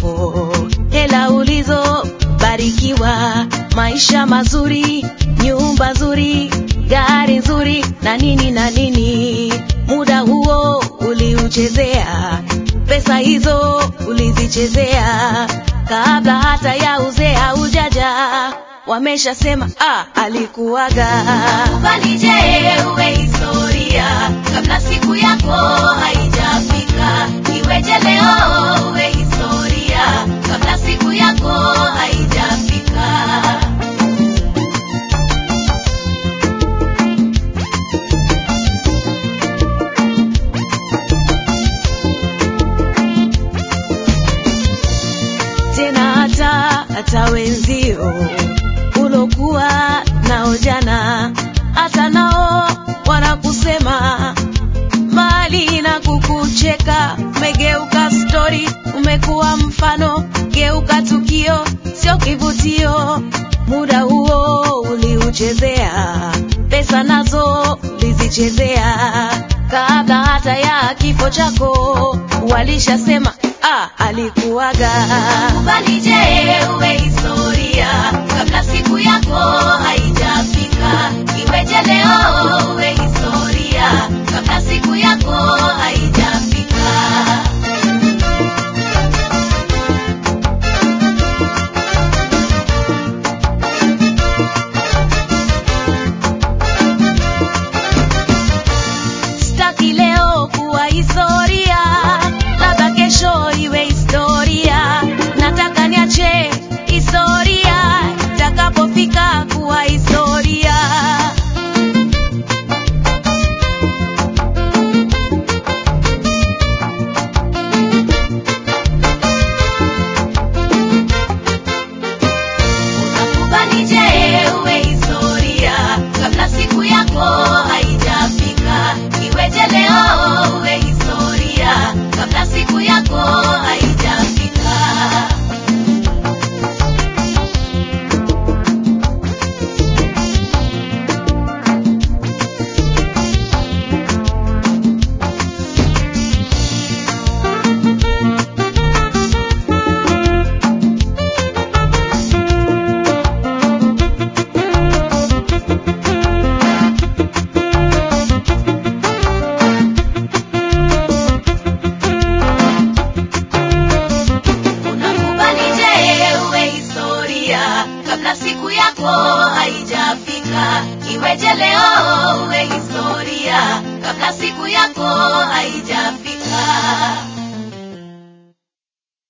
yako, hela ulizobarikiwa, maisha mazuri, nyumba nzuri, gari nzuri na nini na nini. Muda huo uliuchezea, pesa hizo ulizichezea, kabla hata ya uzee haujaja, wameshasema ah, alikuwaga. Ufanije uwe historia kabla siku yako haijafika. Iweje leo uwe historia kabla siku yako haijafika. tena hata hata wenzio ulokuwa nao jana, hata nao wanakusema mali na kukucheka. Umegeuka stori, umekuwa mfano, geuka tukio, sio kivutio. Muda huo uliuchezea, pesa nazo ulizichezea, kabla hata ya kifo chako walishasema ah, alikuwaga. Ufanije uwe historia kabla siku yako haijafika. Iweje leo uwe historia kabla siku yako haijafika. Sitaki leo kuwa historia, labda kesho iwe historia. Nataka niache historia itakapofika kuwa historia. Ufanije uwe historia kabla siku yako haijafika. Iweje leo uwe historia kabla siku yako haijafika. Unakubalije uwe historia kabla siku yako haijafika? Iweje leo uwe historia kabla siku yako